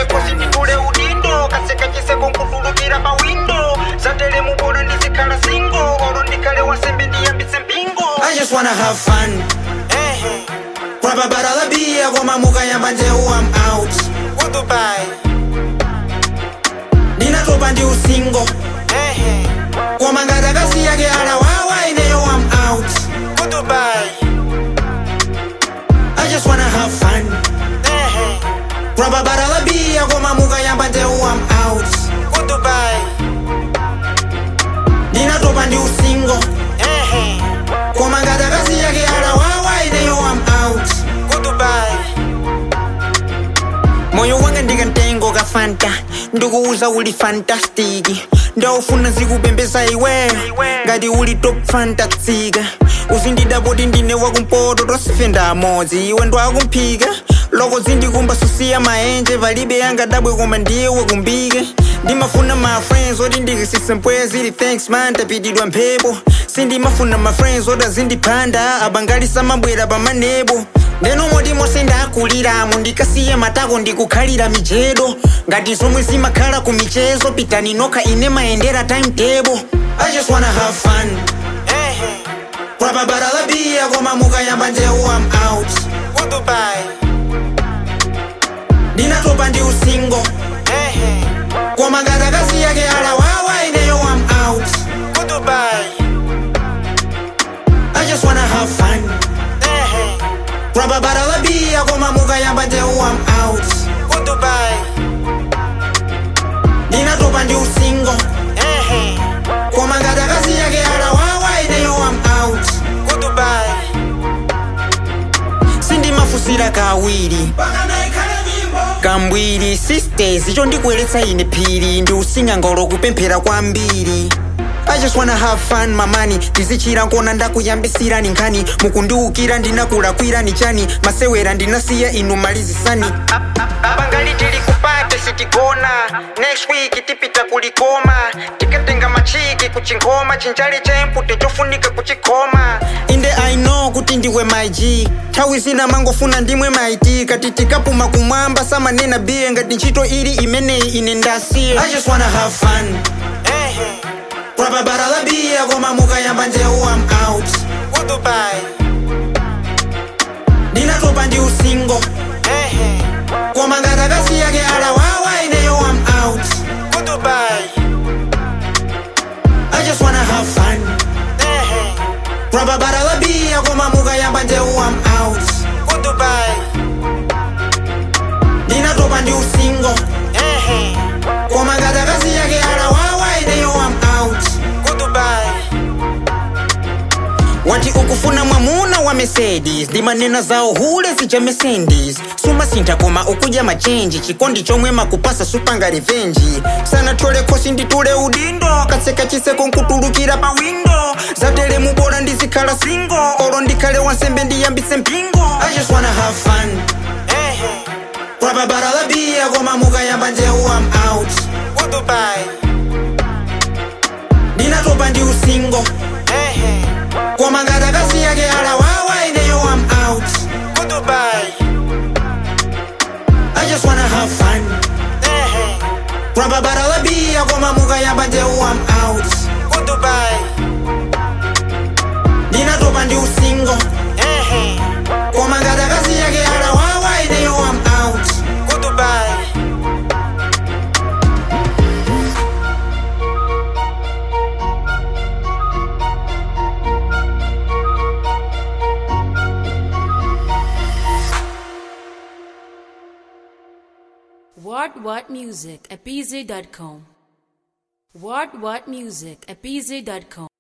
sanatole kosi nditule udindo kaseka chiseko nkutulukira pa windo zatele mubola ndizikhala singo olo ndikhale wansembe ndiyambitse mpingo I just wanna have fun. Grab a bottle of beer, koma mukayamba njehu I'm out. kudubai Ndinatopa ndi usingo, koma ngati akasiya ke alawawa ineyo I'm out. kudubai I just wanna have fun. Grab a bottle of beer, koma mukayamba njehu I'm out. kudubai Ndinatopa ndi usingo, koma ngati akasiya ke alawawa ineyo I'm out. kudubai moyo wanga ndikantengo ka fanta ndikuuza uli fantastiki ndaufuna zikupembeza iwe ngati uli top fantastika uzindidapoti ndine wakumpoto tosifenda amodzi iwe ndwakumphika loko zindikumba susiya maenje palibe yangadabwe koma ndiye wakumbike ndimafuna ma friends oti ndikisise mpweya zili thanks man tapitidwa mphepo sindimafuna ma friends oti azindiphanda abangalisa mabwera pamanebo ndeno moti mose ndakuliramo ndikasiye matako ndikukhalira mijedo ngati zomwe zimakhala ku michezo pitani nokha ine mayendera timetable i just wanna have fun grab a bottle of beer koma mukayamba njehu i'm out kudubai ndinatopa ndi usingo koma ngati akasiya ke alawawa ineyo i'm out kudubai i just wanna have fun grab a bottle of beer koma mukayamba njehu i'm out kudubai ndinatopa ndi usingo koma ngati akasiya ke alawawa ineyo i'm out kudubai sindimafusira kawiri kambwiri sisters icho ndikuyeretsa ine phiri ndi usinga ngolo kupemphera kwambiri I just wanna have fun mamani ndizichira nkona ndakuyambisirani nkhani mukundiukira ndinakulakwirani chani masewera ndinasiya inu malizisani abangali tili kupate sitigona next week tipita kulikoma tikatenga machiki kuchingoma chinjali chempute chofunika kuchikhoma inde i know kuti ndiwe maig nthawi zina mangofuna ndimwe maiti kati tikapuma kumwamba samanena biye ngati ntchito ili imeneyi ine ndasiye i just wanna have fun grab a bottle of beer koma mukayamba njehu i'm out kudubai ndinatopa ndi usingo koma ngati akasiya ke alawawa ineyo i'm out kudubai i just wanna have fun grab a bottle of beer koma mukayamba njehu i'm out kudubai ndinatopa ndi usingo koma ngati akasiya ke alawawa ineyo i'm out kudubai wati ukufuna mwamuna wa mercedes ndimanena zawo hule zija mercedes sumasintha koma ukudya machenji chikondi chomwe makupasa supanga revenji sanatole khosi nditule udindo katseka chiseko nkutulukira pa windo zatele mubola ndizikhala singo olo ndikhale wansembe ndiyambitse mpingo i just wanna have fun grab a bottle of beer koma mukayamba njehu i'm out kudubai ndinatopa ndi usingo koma ngati akasiya ke alawawa ineyo i'm out kudubai I just wanna have fun. Grab a bottle of beer, koma mukayamba njehu I'm out. kudubai Ndinatopa ndi usingo, koma ngati akasiya ke alawawa ineyo I'm out. kudubai What What Music at BZ.com. What What Music at BZ.com.